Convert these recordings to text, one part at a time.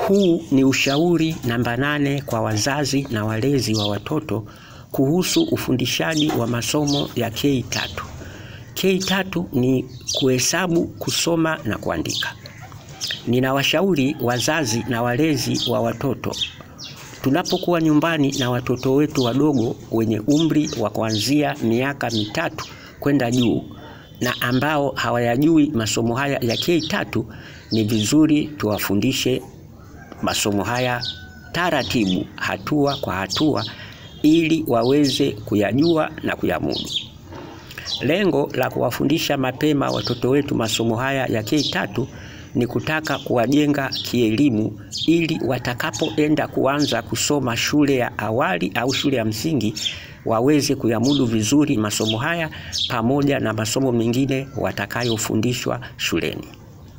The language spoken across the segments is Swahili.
Huu ni ushauri namba nane kwa wazazi na walezi wa watoto kuhusu ufundishaji wa masomo ya K3. K3 ni kuhesabu, kusoma na kuandika. Ninawashauri wazazi na walezi wa watoto tunapokuwa nyumbani na watoto wetu wadogo wenye umri wa kuanzia miaka mitatu kwenda juu na ambao hawayajui masomo haya ya K3, ni vizuri tuwafundishe masomo haya taratibu, hatua kwa hatua, ili waweze kuyajua na kuyamudu. Lengo la kuwafundisha mapema watoto wetu masomo haya ya K3 ni kutaka kuwajenga kielimu ili watakapoenda kuanza kusoma shule ya awali au shule ya msingi waweze kuyamudu vizuri masomo haya pamoja na masomo mengine watakayofundishwa shuleni.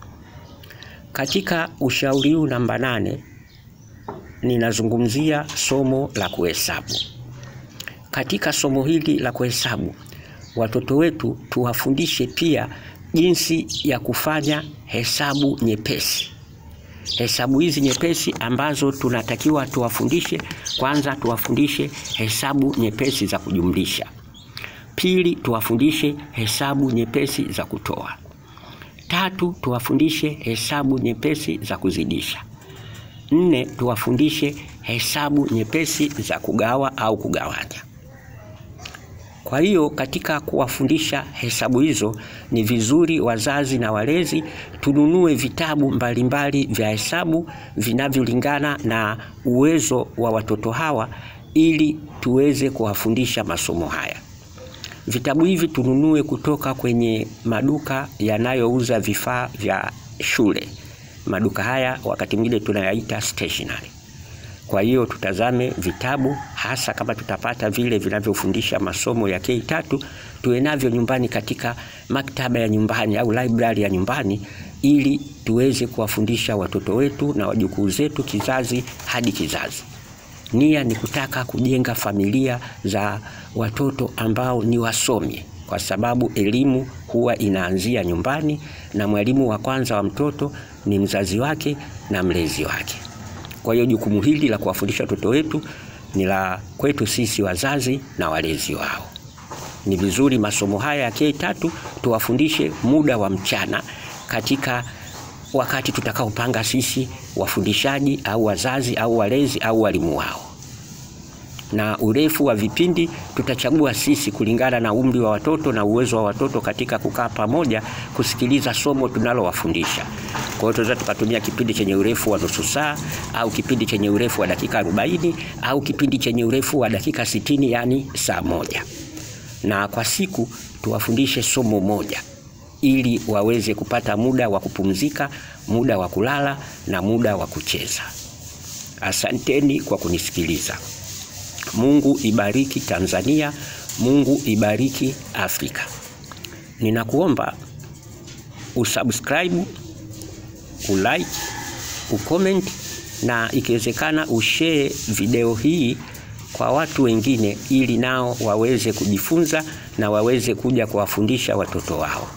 Katika ushauri huu namba nane ninazungumzia somo la kuhesabu. Katika somo hili la kuhesabu, watoto wetu tuwafundishe pia jinsi ya kufanya hesabu nyepesi. Hesabu hizi nyepesi ambazo tunatakiwa tuwafundishe, kwanza tuwafundishe hesabu nyepesi za kujumlisha. Pili, tuwafundishe hesabu nyepesi za kutoa. Tatu, tuwafundishe hesabu nyepesi za kuzidisha. Nne, tuwafundishe hesabu nyepesi za kugawa au kugawanya. Kwa hiyo katika kuwafundisha hesabu hizo, ni vizuri wazazi na walezi tununue vitabu mbalimbali vya hesabu vinavyolingana na uwezo wa watoto hawa ili tuweze kuwafundisha masomo haya. Vitabu hivi tununue kutoka kwenye maduka yanayouza vifaa vya shule. Maduka haya wakati mwingine tunayaita stationery. Kwa hiyo tutazame vitabu hasa kama tutapata vile vinavyofundisha masomo ya K3 tuwe navyo nyumbani katika maktaba ya nyumbani au library ya nyumbani ili tuweze kuwafundisha watoto wetu na wajukuu zetu kizazi hadi kizazi. Nia ni kutaka kujenga familia za watoto ambao ni wasomi, kwa sababu elimu huwa inaanzia nyumbani na mwalimu wa kwanza wa mtoto ni mzazi wake na mlezi wake. Kwa hiyo jukumu hili la kuwafundisha watoto wetu ni la kwetu sisi wazazi na walezi wao. Ni vizuri masomo haya ya K3 tuwafundishe muda wa mchana katika wakati tutakaopanga sisi wafundishaji au wazazi au walezi au walimu wao, na urefu wa vipindi tutachagua sisi kulingana na umri wa watoto na uwezo wa watoto katika kukaa pamoja kusikiliza somo tunalowafundisha. Kwa hiyo tunaweza tukatumia kipindi chenye urefu wa nusu saa au kipindi chenye urefu wa dakika 40 au kipindi chenye urefu wa dakika 60, yani saa moja, na kwa siku tuwafundishe somo moja ili waweze kupata muda wa kupumzika, muda wa kulala na muda wa kucheza. Asanteni kwa kunisikiliza. Mungu ibariki Tanzania, Mungu ibariki Afrika. Ninakuomba usubscribe, ulike, ucomment na ikiwezekana ushare video hii kwa watu wengine ili nao waweze kujifunza na waweze kuja kuwafundisha watoto wao.